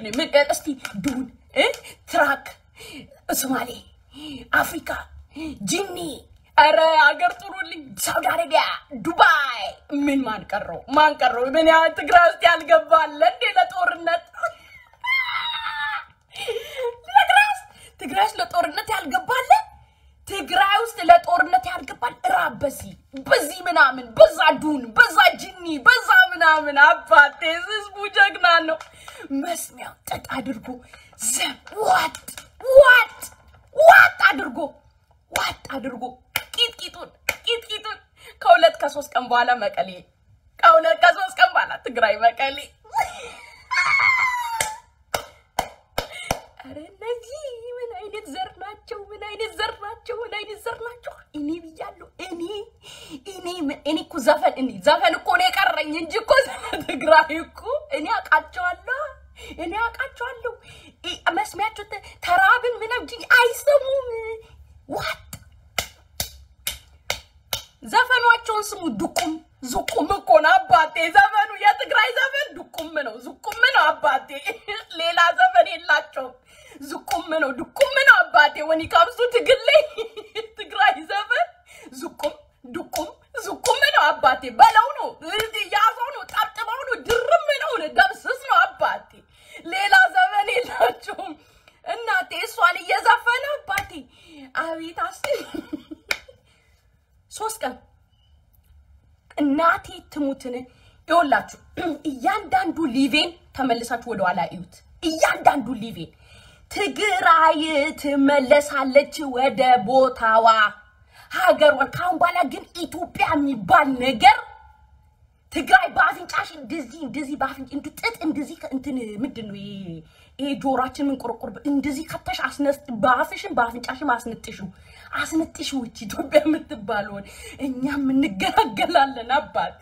ምንድን ነው ምን እስቲ ዱን እ ትራክ ሶማሌ አፍሪካ ጂኒ ኧረ አገር ጥሩልኝ ሳውዲ አረቢያ ዱባይ ምን ማን ቀረው ማን ቀረው ምን ያ ትግራይ ውስጥ ያልገባለ እንዴ ለጦርነት ትግራይ ውስጥ ትግራይ ውስጥ ለጦርነት ያልገባለ ትግራይ ውስጥ ለጦርነት ያልገባል ራብ በዚህ በዚህ ምናምን በዛ ዱን በዛ ጅኒ በዛ ምናምን አባቴ ህዝቡ ጀግና ነው። መስሚያው ጠጥ አድርጎ ዘም ዋጥ ዋጥ ዋጥ አድርጎ ዋጥ አድርጎ ቂጥቂጡን ቂጥቂጡን ከሁለት ከሶስት ቀን በኋላ መቀሌ ከሁለት ከሶስት ቀን በኋላ ትግራይ መቀሌ ኧረ እነዚህ ምን አይነት ዘር ናቸው? ምን አይነት ዘር ናቸው? ምን አይነት ዘር ናቸው? እኔ ብያለሁ። እኔ እኔ ምን- እኔ እኮ ዘፈን እኔ ዘፈን እኮ ነው የቀረኝ እንጂ እኮ ስለ ትግራይ እኮ እኔ አውቃቸዋለሁ። እኔ አውቃቸዋለሁ። እ- መስሚያቸው ተ- ተራብን ምናምን እንጂ አይሰሙም። ዋጥ ዘፈኗቸውን ስሙ። ዱቁም ዙቁም እኮ ነው አባቴ ዘፈኑ። የትግራይ ዘፈን ዱቁም ነው፣ ዙቁም ነው አባቴ። ሌላ ዘፈን የላቸውም። ዙቁም ነው፣ ዱቁም ነው አባቴ። ወኒ ካብሱ ትግል ላይ ትግራይ ዘፈን ዙቁም ዱቁም ዙቁም ነው አባቴ። በለው ነው ያዘው ነው ጠብጥበው ነው ድርም ነው ደምስስ ነው አባቴ። ሌላ ዘፈን የላቸውም። እናቴ እሷን እየዘፈነ አባቴ አቤት አስ ሶስት ቀን እናቴ ትሙትን ይወላችሁ እያንዳንዱ ሊቬን ተመልሳችሁ ወደኋላ እዩት። እያንዳንዱ ሊቬን ትግራይ ትመለሳለች ወደ ቦታዋ ሀገሯን። ካሁን በኋላ ግን ኢትዮጵያ የሚባል ነገር ትግራይ በአፍንጫሽ እንደዚህ እንደዚህ በአፍንጭ እንድ ጥጥ እንደዚህ ከ- እንትን ምንድን ነው ይሄ ይሄ ጆሯችን ምንቆረቆር እንደዚህ ከተሽ አስነስ በአፍሽን በአፍንጫሽም አስነጥሹ አስነጥሹ እቺ ኢትዮጵያ የምትባለውን እኛም እንገላገላለን አባቴ።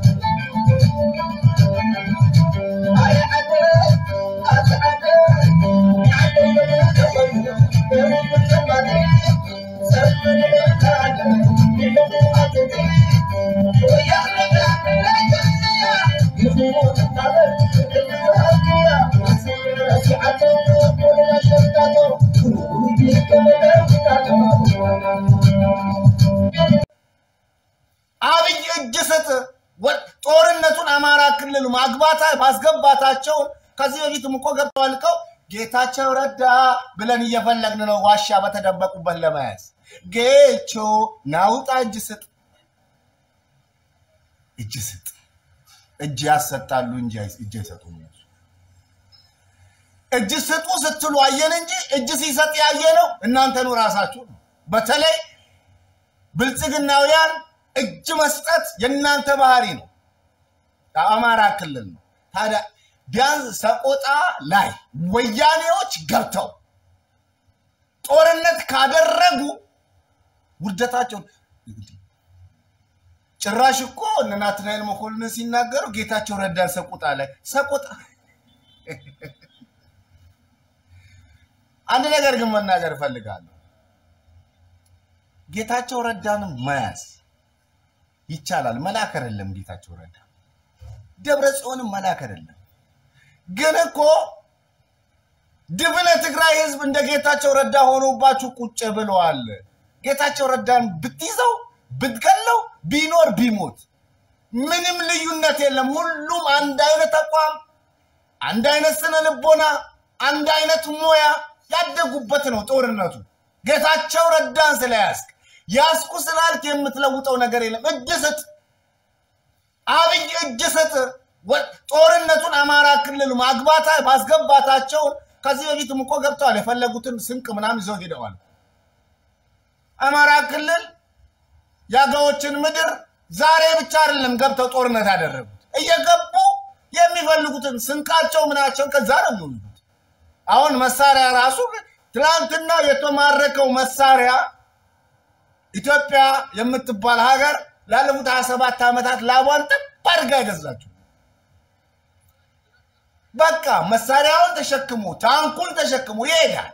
አብይ እጅ ስጥ። ወ- ጦርነቱን አማራ ክልል ማግባታ ማስገባታቸውን ከዚህ በፊትም እኮ ገብተዋል እኮ ጌታቸው ረዳ ብለን እየፈለግን ነው ዋሻ በተደበቁበት ለመያዝ። ጌቾ ናውጣ እጅ ስጥ፣ እጅ ስጥ። እጅ ያሰጣሉ እንጂ አይ- እጅ አይሰጡም። እነሱ እጅ ስጡ ስትሉ አየን እንጂ እጅ ሲሰጥ ያየ ነው እናንተኑ ራሳችሁ ነው። በተለይ ብልጽግናውያን እጅ መስጠት የእናንተ ባህሪ ነው። የአማራ ክልል ነው። ታዲያ ቢያንስ ሰቆጣ ላይ ወያኔዎች ገብተው ጦርነት ካደረጉ ውርደታቸውን ጭራሽ እኮ እነ ናትናኤል መኮንን ሲናገሩ ጌታቸው ረዳን ሰቆጣ ላይ ሰቆጣ አንድ ነገር ግን መናገር እፈልጋለሁ። ጌታቸው ረዳንም መያዝ ይቻላል። መላክ አይደለም ጌታቸው ረዳ፣ ደብረ ጽዮንም መላክ አይደለም። ግን እኮ ድብነ ትግራይ ህዝብ እንደ ጌታቸው ረዳ ሆኖባችሁ ቁጭ ብለዋል። ጌታቸው ረዳን ብትይዘው ብትገለው ቢኖር ቢሞት ምንም ልዩነት የለም። ሁሉም አንድ አይነት አቋም፣ አንድ አይነት ስነ ልቦና፣ አንድ አይነት ሙያ ያደጉበት ነው ጦርነቱ። ጌታቸው ረዳን ስለያዝክ ያዝኩ ስላልክ የምትለውጠው ነገር የለም። እጅ ስጥ፣ አብይ እጅ ስጥ። ወ- ጦርነቱን አማራ ክልል ማግባታ ማስገባታቸውን ከዚህ በፊትም እኮ ገብተዋል። የፈለጉትን ስንቅ ምናምን ይዘው ሄደዋል። አማራ ክልል የአገዎችን ምድር ዛሬ ብቻ አይደለም ገብተው ጦርነት ያደረጉት፣ እየገቡ የሚፈልጉትን ስንቃቸው ምናቸውን ከዛ ነው የሚወስዱት። አሁን መሳሪያ ራሱ ትናንትና የተማረከው መሳሪያ ኢትዮጵያ የምትባል ሀገር ላለፉት 27 ዓመታት ላቧን ጥብ አድርጋ የገዛችው በቃ መሳሪያውን ተሸክሞ ታንኩን ተሸክሞ ይሄዳል።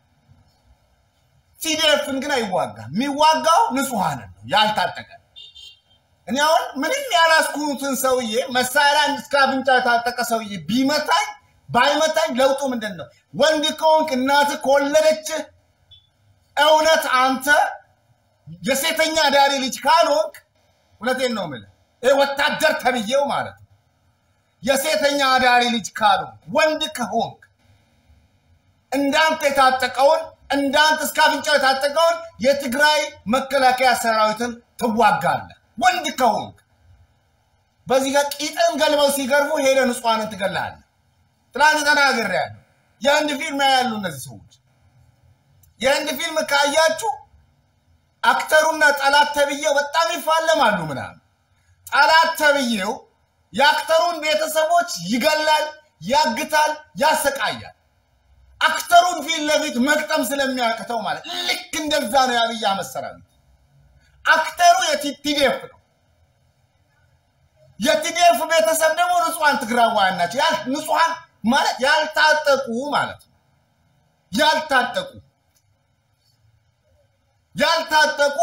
ሲዲኤፍን ግን አይዋጋም። የሚዋጋው ንጹሐንን ነው ያልታጠቀ። እኔ አሁን ምንም ያላስኩትን ሰውዬ መሳሪያ እስከ አፍንጫ የታጠቀ ሰውዬ ቢመታኝ ባይመታኝ ለውጡ ምንድን ነው? ወንድ ከሆንክ እናትህ ከወለደችህ እውነት አንተ የሴተኛ አዳሪ ልጅ ካልሆንክ እውነቴን ነው የምልህ፣ ይህ ወታደር ተብዬው ማለት ነው። የሴተኛ አዳሪ ልጅ ካልሆንክ ወንድ ከሆንክ እንዳንተ የታጠቀውን እንዳንተ እስከ አፍንጫው የታጠቀውን የትግራይ መከላከያ ሰራዊትን ትዋጋለህ። ወንድ ከሆንክ በዚህ ጋር ቂጥን ገልበው ሲገርፉ ሄደ ንጹሐንን ትገላለህ። ትናንት ተናግሬያለሁ። የህንድ ፊልም ያያሉ እነዚህ ሰዎች። የህንድ ፊልም ካያችሁ አክተሩና ጠላት ተብዬው በጣም ይፋለማሉ ምናምን። ጠላት ተብዬው የአክተሩን ቤተሰቦች ይገላል፣ ያግታል፣ ያሰቃያል። አክተሩን ፊት ለፊት መቅጠም ስለሚያቅተው ማለት ልክ እንደዛ ነው የአብይ አህመድ ሰራዊት። አክተሩ የቲዲኤፍ ነው። የቲዲኤፍ ቤተሰብ ደግሞ ንጹሐን ትግራዋያን ናቸው። ያል ንጹሐን ማለት ያልታጠቁ ማለት ነው። ያልታጠቁ ያልታጠቁ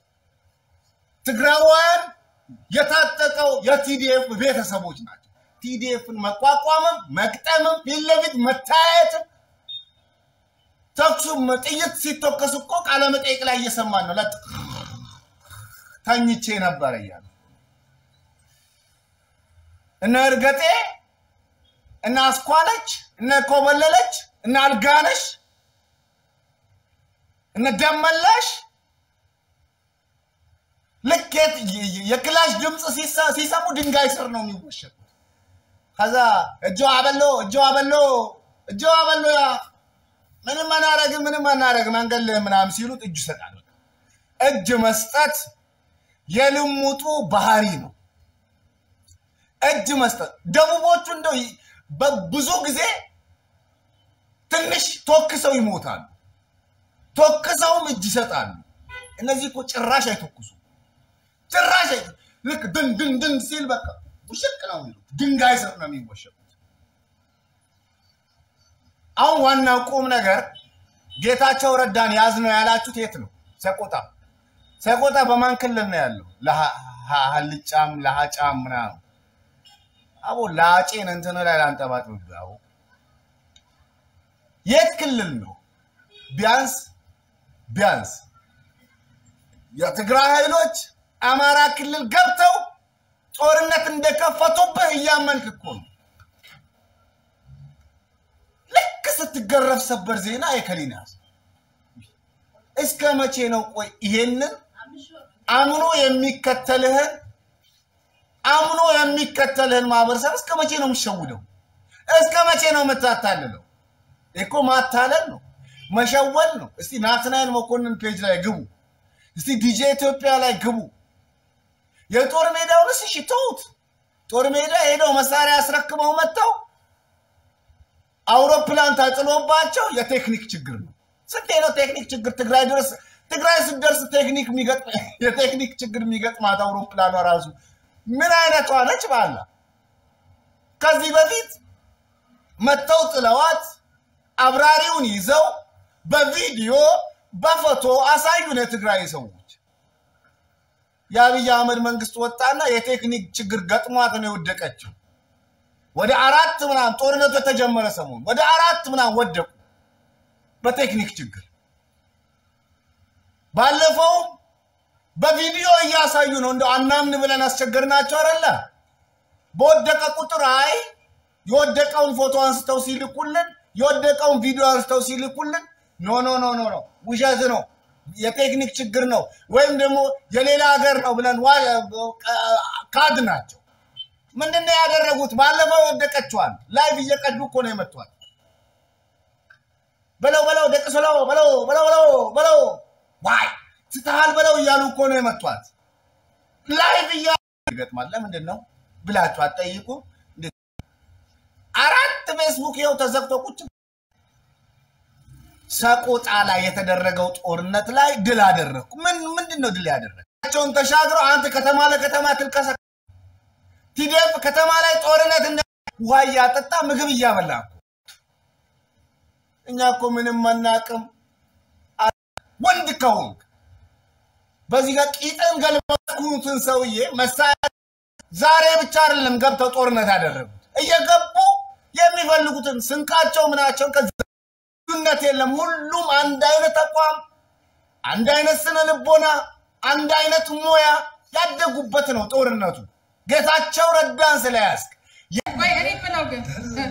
ትግራዋያን የታጠቀው የቲዲኤፍ ቤተሰቦች ናቸው። ቲዲኤፍን መቋቋምም መቅጠምም ፊት ለፊት መታየትም ተኩሱም ጥይት ሲተኮስ እኮ ቃለ መጠይቅ ላይ እየሰማን ነው። ለጥ ተኝቼ ነበር እያለ እነ እርገጤ እነ አስኳለች እነ ኮበለለች እነ አልጋነሽ እነ ደመላሽ ልክ የክላሽ ድምፅ ሲሰሙ ድንጋይ ስር ነው የሚወሸቁት። ከዛ እጆ አበሎ እጆ አበሎ እጆ አበሎ ያ ምንም አናረግም ምንም አናረግም መንገድ ላይ ምናምን ሲሉት እጁ ይሰጣል። እጅ መስጠት የልሙጡ ባህሪ ነው። እጅ መስጠት ደቡቦቹ እንደው በብዙ ጊዜ ትንሽ ቶክሰው ይሞታሉ፣ ቶክሰውም እጅ ይሰጣሉ። እነዚህ እኮ ጭራሽ አይተኩሱ ጭራሽ ልክ ድን ድን ድን ሲል በቃ ውሽቅ ነው የሚሉት። ድንጋይ ስር ነው የሚወሸቁት። አሁን ዋናው ቁም ነገር ጌታቸው ረዳን ያዝ ነው ያላችሁት የት ነው? ሰቆጣ። ሰቆጣ በማን ክልል ነው ያለው? ለሀልጫም ለሀጫም ምናምን አቦ ላጬን እንትን ላይ ላንጠባጥብ አቦ የት ክልል ነው? ቢያንስ ቢያንስ የትግራይ ኃይሎች አማራ ክልል ገብተው ጦርነት እንደከፈቱብህ እያመንክ እኮ ነው። ልክ ስትገረፍ ሰበር ዜና የከሊናስ እስከ መቼ ነው? ቆይ ይሄንን አምኖ የሚከተልህን አምኖ የሚከተልህን ማህበረሰብ እስከ መቼ ነው የምትሸውደው? እስከ መቼ ነው የምታታልለው? እኮ ማታለል ነው፣ መሸወድ ነው። እስቲ ናትናኤል መኮንን ፔጅ ላይ ግቡ። እስቲ ዲጄ ኢትዮጵያ ላይ ግቡ። የጦር ሜዳውንስ እሺ ተውት። ጦር ሜዳ ሄደው መሳሪያ አስረክበው መጥተው አውሮፕላን ታጥሎባቸው የቴክኒክ ችግር ነው። ስንቴ ነው ቴክኒክ ችግር ትግራይ ድረስ ትግራይ ስትደርስ ቴክኒክ የሚገጥም የቴክኒክ ችግር የሚገጥማት አውሮፕላኗ ራሱ ምን አይነቷ ነች? ባላ ከዚህ በፊት መጥተው ጥለዋት አብራሪውን ይዘው በቪዲዮ በፎቶ አሳዩን የትግራይ ሰዎች። የአብይ አህመድ መንግስት ወጣና የቴክኒክ ችግር ገጥሟት ነው የወደቀችው። ወደ አራት ምናምን ጦርነቱ የተጀመረ ሰሞን ወደ አራት ምናምን ወደቁ በቴክኒክ ችግር። ባለፈው በቪዲዮ እያሳዩ ነው። እንደው አናምን ብለን አስቸገርናቸው አይደለ? በወደቀ ቁጥር አይ የወደቀውን ፎቶ አንስተው ሲልኩልን፣ የወደቀውን ቪዲዮ አንስተው ሲልኩልን ኖ ኖ ኖ ኖ ኖ ውሸት ነው የቴክኒክ ችግር ነው ወይም ደግሞ የሌላ ሀገር ነው ብለን ካድ ናቸው። ምንድን ነው ያደረጉት? ባለፈው የወደቀችዋል ላይቭ እየቀዱ እኮ ነው የመቷል። በለው በለው ደቅሶ በለው በለው በለው በለው በለው ዋይ ስትሃል በለው እያሉ እኮ ነው የመቷት። ላይቭ እያ ይገጥማል። ለምንድን ነው ብላችሁ አትጠይቁ። አራት ፌስቡክ ይኸው ተዘግቶ ቁጭ ሰቆጣ ላይ የተደረገው ጦርነት ላይ ድል አደረግኩ። ምን ምንድን ነው ድል ያደረግቸውን ተሻግረው አንተ ከተማ ለከተማ ትልቀሰ ቲዲኤፍ ከተማ ላይ ጦርነት እንደ ውሃ እያጠጣ ምግብ እያበላ እኮ እኛ እኮ ምንም አናቅም። ወንድ ከሆንክ በዚህ ጋር ቂጥን ገልበኩትን ሰውዬ መሳሪያ ዛሬ ብቻ አይደለም ገብተው ጦርነት ያደረጉት እየገቡ የሚፈልጉትን ስንቃቸው ምናቸው ከዛ ልዩነት የለም። ሁሉም አንድ አይነት ተቋም፣ አንድ አይነት ስነ ልቦና፣ አንድ አይነት ሙያ ያደጉበት ነው ጦርነቱ። ጌታቸው ረዳን ስለያዝክ ወይ እኔ የምለው ግን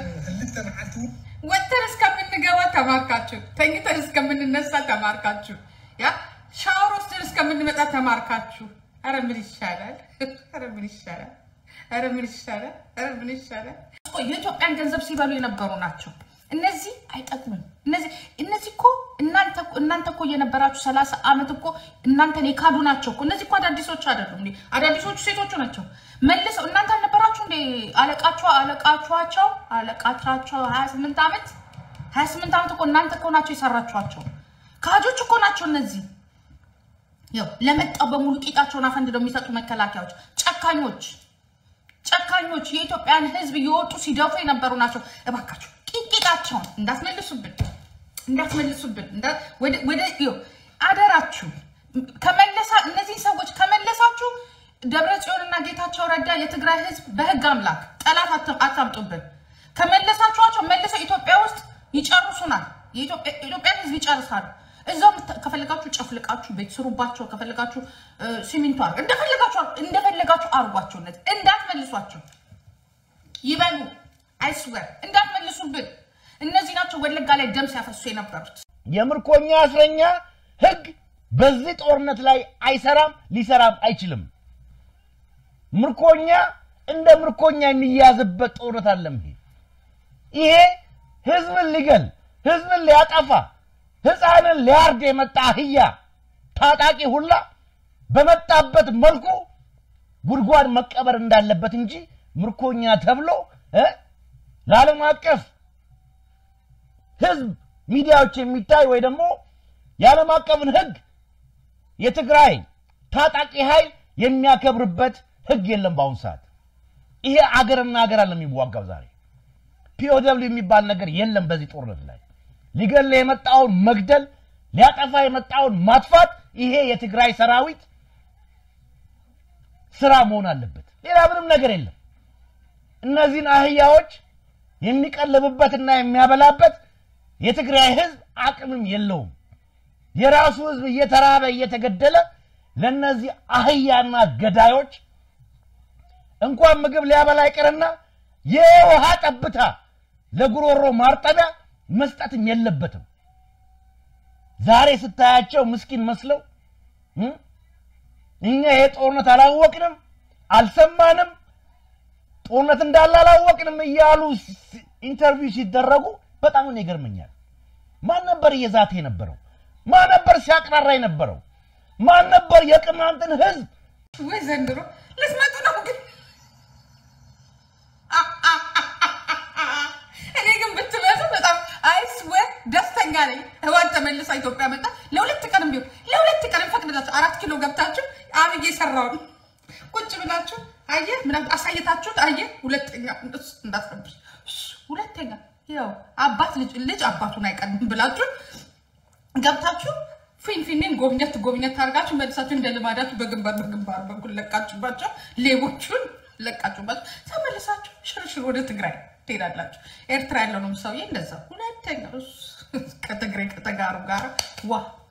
ወጥተን እስከምንገባ ተማርካችሁ፣ ተኝተን እስከምንነሳ ተማርካችሁ፣ ያ ሻወር ወስደን እስከምንመጣ ተማርካችሁ። ኧረ ምን ይሻላል? ኧረ ምን ይሻላል? ኧረ ምን ይሻላል? ኧረ ምን ይሻላል? እኮ የኢትዮጵያን ገንዘብ ሲበሉ የነበሩ ናቸው። እነዚህ አይጠቅሙም። እነዚህ እነዚህ እኮ እናንተ እናንተ እኮ የነበራችሁ ሰላሳ ዓመት እኮ እናንተን የካዱ ናቸው እኮ እነዚህ እኮ አዳዲሶች አይደሉም እንዴ? አዳዲሶቹ ሴቶቹ ናቸው። መልሰው እናንተ አልነበራችሁ እንዴ? አለቃቸው አለቃችኋቸው አለቃቻቸው ሀያ ስምንት ዓመት ሀያ ስምንት ዓመት እኮ እናንተ እኮ ናቸው የሰራችኋቸው። ካጆች እኮ ናቸው እነዚህ። ያው ለመጣው በሙሉ ቂጣቸውን አፈንድደው የሚሰጡ መከላከያዎች፣ ጨካኞች ጨካኞች የኢትዮጵያን ሕዝብ እየወጡ ሲደፉ የነበሩ ናቸው። እባካችሁ ቂጣቸውን እንዳትመልሱብን እንዳትመልሱብን እንዳ- ወደ ወደ ይኸው አደራችሁ ከመለሳ እነዚህ ሰዎች ከመለሳችሁ ደብረ ጽዮንና ጌታቸው ረዳ የትግራይ ሕዝብ በህግ አምላክ ጠላት አት- አታምጡብን። ከመለሳችኋቸው መልሰው ኢትዮጵያ ውስጥ ይጨርሱናል። የኢትዮጵያ- የኢትዮጵያን ሕዝብ ይጨርሳሉ። እዛው ምታ- ከፈለጋችሁ ጨፍልቃችሁ ቤት ስሩባቸው፣ ከፈለጋችሁ እ፣ ሲሚንቶ አር እንደፈለጋችሁ አር- እንደፈለጋችሁ አርጓቸው። እነዚህ እንዳትመልሷቸው ይበሉ። አይስወር እንዳትመልሱብን። እነዚህ ናቸው ወለጋ ላይ ደም ሲያፈሱ የነበሩት። የምርኮኛ እስረኛ ህግ በዚህ ጦርነት ላይ አይሰራም፣ ሊሰራም አይችልም። ምርኮኛ እንደ ምርኮኛ የሚያዝበት ጦርነት አለም። ይሄ ይሄ ህዝብን ሊገል ህዝብን ሊያጠፋ ህፃንን ሊያርድ የመጣ አህያ ታጣቂ ሁላ በመጣበት መልኩ ጉድጓድ መቀበር እንዳለበት እንጂ ምርኮኛ ተብሎ እ ለዓለም አቀፍ ህዝብ ሚዲያዎች የሚታይ ወይ ደግሞ የዓለም አቀፍን ህግ የትግራይ ታጣቂ ኃይል የሚያከብርበት ህግ የለም በአሁኑ ሰዓት። ይሄ አገርና ሀገር አለ የሚዋጋው ዛሬ ፒኦደብሊው የሚባል ነገር የለም በዚህ ጦርነት ላይ ሊገል የመጣውን መግደል፣ ሊያጠፋ የመጣውን ማጥፋት፣ ይሄ የትግራይ ሰራዊት ስራ መሆን አለበት። ሌላ ምንም ነገር የለም። እነዚህን አህያዎች የሚቀልብበትና የሚያበላበት የትግራይ ህዝብ አቅምም የለውም። የራሱ ህዝብ እየተራበ እየተገደለ ለነዚህ አህያና ገዳዮች እንኳን ምግብ ሊያበላ ይቅርና የውሃ ጠብታ ለጉሮሮ ማርጠቢያ መስጠትም የለበትም። ዛሬ ስታያቸው ምስኪን መስለው እ እኛ ይሄ ጦርነት አላወቅንም፣ አልሰማንም፣ ጦርነት እንዳለ አላወቅንም እያሉ ሲ- ኢንተርቪው ሲደረጉ በጣም ነው ይገርመኛል። ማን ነበር እየዛተ የነበረው? ማን ነበር ሲያቅራራ የነበረው? ማን ነበር የቅማንትን ህዝብ ወይ ዘንድሮ ልትመጡ ነው ግን እኔ ግን ብትመጡ በጣም አይስወር ደስተኛ ነኝ። ህዋን ተመልሳ ኢትዮጵያ መጣ። ለሁለት ቀንም ቢሆን ለሁለት ቀንም ፈቅድላችሁ አራት ኪሎ ገብታችሁ አብዬ የሰራውን ቁጭ ብላችሁ አየ ምናምን አሳየታችሁት። አየ ሁለተኛ እሱ እንዳትረብሽ እሱ ሁለተኛ ያው አባት ልጅ ልጅ አባቱን አይቀድም ብላችሁ ገብታችሁ ፊንፊኔን ጎብኘት ጎብኘት አድርጋችሁ መልሳችሁ እንደ ልማዳችሁ በግንባር በግንባር በኩል ለቃችሁባቸው፣ ሌቦቹን ለቃችሁባቸው፣ ተመልሳችሁ ሽርሽር ወደ ትግራይ ትሄዳላችሁ። ኤርትራ ያለውንም ሰውዬ እንደዛ ሁለተኛ እሱ ከትግራይ ከተጋሩ ጋር ዋ